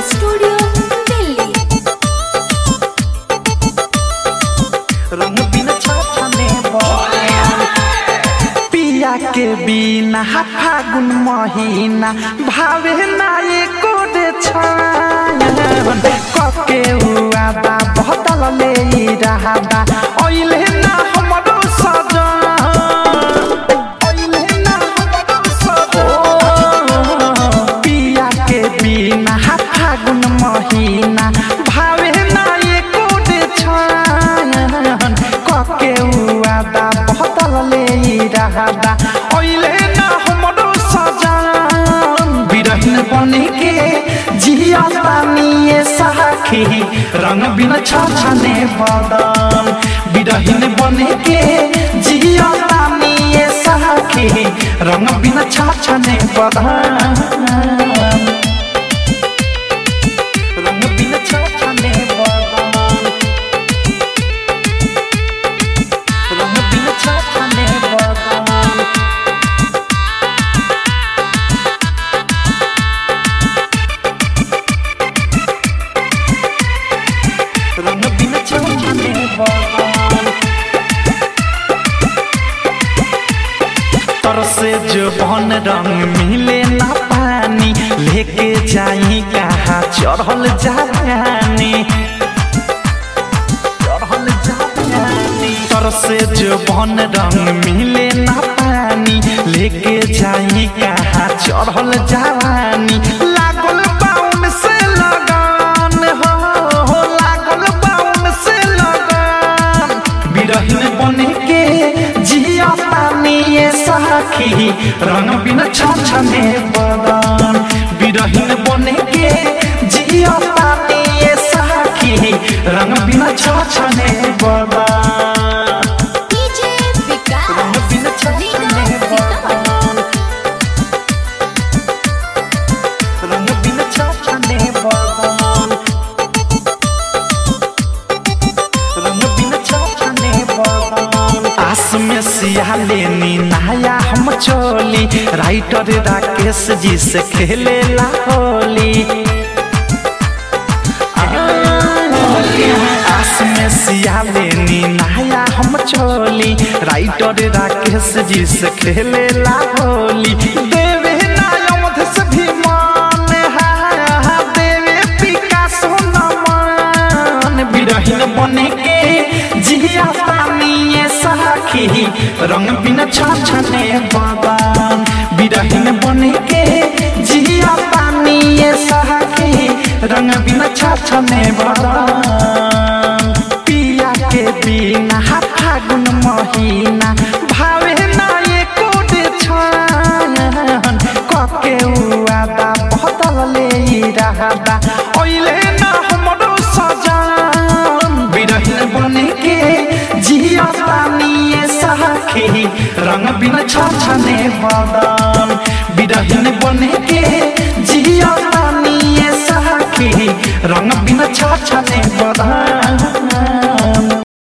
studio Delhi रंग बिन छाछने पिया के बिना फागुन महीना भावे ना एको रे छायन कके हुआ बा बहतल ले रहा बा ओइले ना हमरो सजन ओइले ना हमरो सजन पिया के बिना फागुन महीना भावे ना एको रे छायन कके हुआ बा बहतल ले रहा बा ओइले ना हमरो सजन बिरहिन बने के जिया पानिए साखी रंग बिन छाछने बदन बिरहिन बने के जिया पानिए साखी रंग बिन छाछने बदन रंग बिन छाछने बदन रंग बिन छाछने बदन रंग बिन छाछने बदन तरसे जो बन रंग मिले ना पानी लेके जाई कहा चढ़ल जानी चढ़ल जानी तरसे जो बन रंग मिले ना पानी लेके जाई कहा चढ़ल जानी लागल बाउन से लगान हो हो लागल बाउन से लगान बिरहिन बने के जिया पानी ये साखी रंग बिन छाछने बदन बिरहिन बने के जिया पानी ये साखी रंग बिन छाछने बदन डीजे रंग विकास बिन छाछने बदन रंग बिन छाछने बदन रंग बिन छाछने बदन आस में सिया लेनी नया हम चोली राइटर राकेश जी से खेले ला होली आस में सिया लेनी नया हम चोली राइटर राकेश जी से खेले ला होली देवे नायमध से भी मान हा देवे पिकासो नमन बिरहिन बने के जिया पानी साखी रंग बिन छाछने बदन बिरहिन बने के जिया पानी साखी रंग बिन छाछने बदन पिया के बिना फागुन महीना भावे ना एको रे छान कके हुआ बा बहतल ले रहा बा ओइले ना हमरो सजन बिरहिन बने के जिया पानी साखी रंग बिन छाछने बदन बिरहिन बने के जिया पानी साखी रंग बिन छाछने बदन